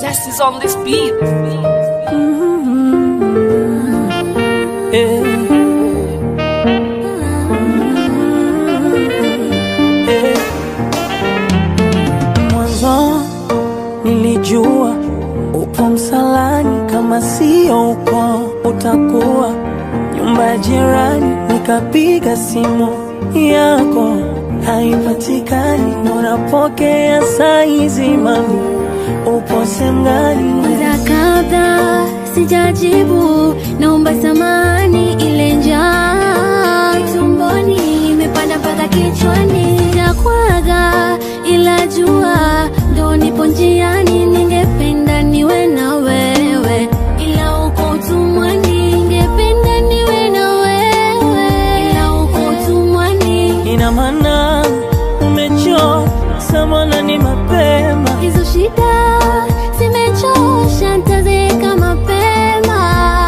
Test is on this beat. Eh. Eh. Mwanzo nilijua upo msalani, kama sio uko utakuwa nyumba ya jirani. Nikapiga simu yako haipatikani, unapokea saizi, mami upo sehemu gani? Mara kadha sijajibu, naomba samani, ile njaa tumboni imepanda mpaka kichwani, nakwaga ila jua ndo nipo njiani, ningependa niwe na wewe, ila uko utumwani, ningependa niwe na wewe, ila uko utumwani. Ina maana umechoka samana, ni mapema Hizo shida zimechosha, nitazeeka mapema.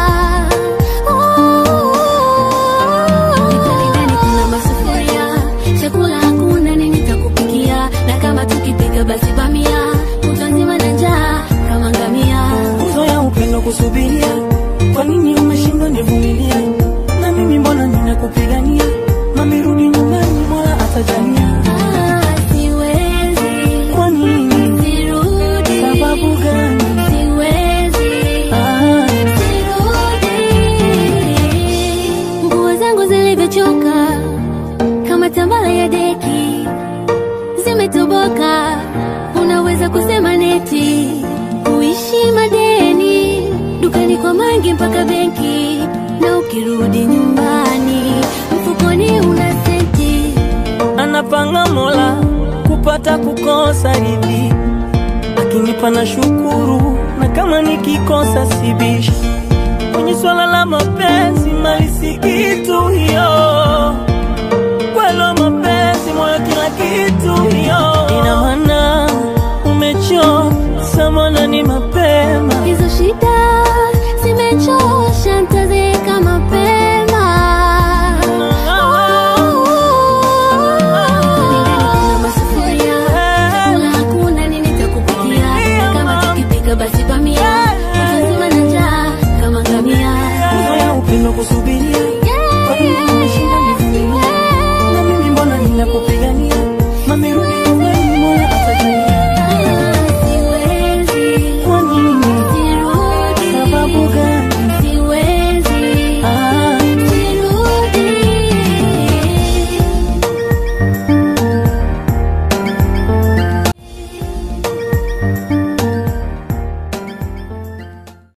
Ndani ndani kuna masufuria, chakula hakuna, nini nitakupikia? Na kama tukipika basi bamia, kutwa nzima na njaa kama ngamia. nguzo ya upendo kusubiria. Kwa nini umeshindwa nivumilia? Na mimi mbona ninakupigania? Mami rudi nyumbani, mola atajalia. Ah, siwezi, Kwa nini? sirudi. Sababu gani? Siwezi. Ah, Nguo zangu zilivyochoka kama tambala ya deki zimetoboka, unaweza kusema neti kuishi madeni dukani kwa mangi mpaka benki, na ukirudi nyumbani mfukoni una senti. anapanga mola kupata kukosa hivi, akinipa na shukuru, na kama nikikosa sibishi. Kwenye swala la mapenzi, mali si kitu hiyo, kwelo mapenzi, moyo kila kitu